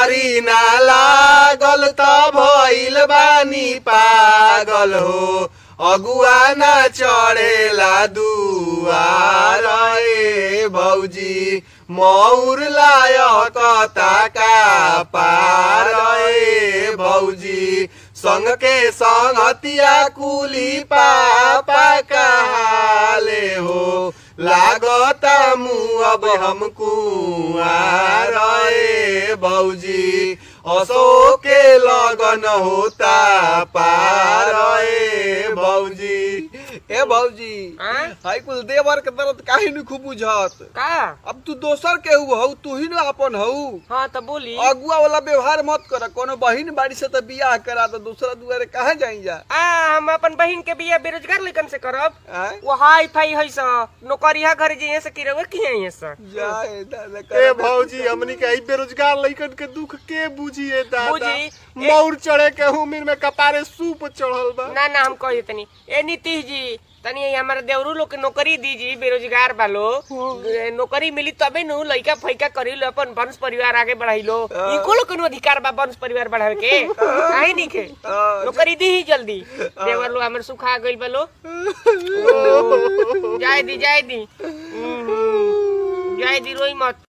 नौकरी ना लागल त भइल बानी पागल हो अगुआ ना चढ़ेला दुआर ए भौजी मौर लायक ताका पार ए भौजी संग के संगतिया कुली पापा कहाले हो लागता मुँह अब हम कुआर ए भौजी असो के लगन होता पार ए भौजी ए भौजी हाँ? हाई कुल देवर के दर्द काहे न खूब बुझत का अब तू दोसर के हऊ तू ही न अपन हऊ हाँ तो बोली अगुआ वाला व्यवहार मत कर कोनो बहिन बाड़ी से तो बियाह करा तो दूसरा दुआरे कहाँ जाई जा आ हम अपन बहिन के बिया बेरोजगार लइकन से करब आय? वो हाई फाई है सा नौकरिया घर जे से की रहे की है सा जाए दादा ए भौजी हमनी के ई बेरोजगार लइकन के दुख के बुझिए दादा बुझी। मौर चढ़े के उमिर में कपारे सूप चढ़ल बा ना ना हम कही तनी ए नीतीश जी तनी ये हमारे देवरू लोग के नौकरी दीजिए बेरोजगार बालो नौकरी मिली तबे नु लइका फैका करी लो अपन वंश परिवार आगे बढ़ाई लो इको लोग के अधिकार बा वंश परिवार बढ़ावे के काहे नहीं के हाँ, नौकरी दी ही जल्दी देवर लो हमर सुखा गइल बालो जाय दी जाय दी हम्म, हम्म। जाय दी रोई मत